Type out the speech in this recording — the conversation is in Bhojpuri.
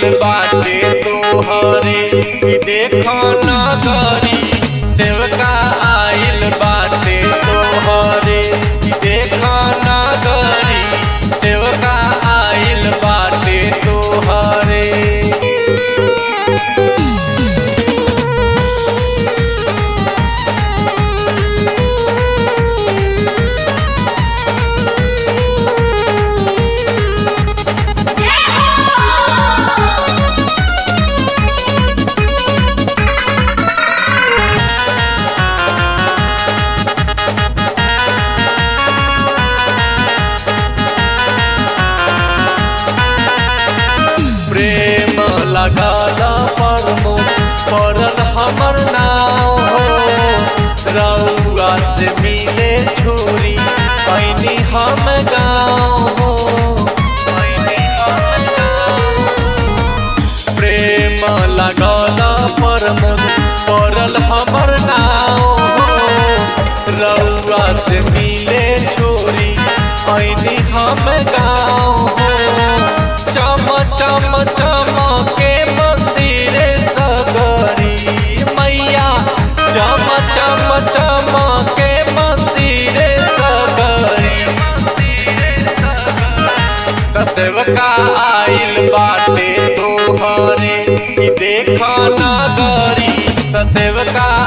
बाटे तोहरे कि देखो नगरी सेवका आइल बाटे तोहरे कि देखो नगरी सेवका आइल बाटे तोहरे प्रेम लगाल परमो पड़ल हमर नाव हो रउआ से मिले छोरी ऐनी हम गाँव हो ऐनी हम गाँव। प्रेम लगाल परमो पड़ल हमर नाव हो रउआ से मिले छोरी ऐनी हम गाँव हो चम चम चम के मंदिर सगरी मैया चम चम चम के मंदिर सगरी त सेवका आइल बाटे तोहरे कि देख नगरी त सेवका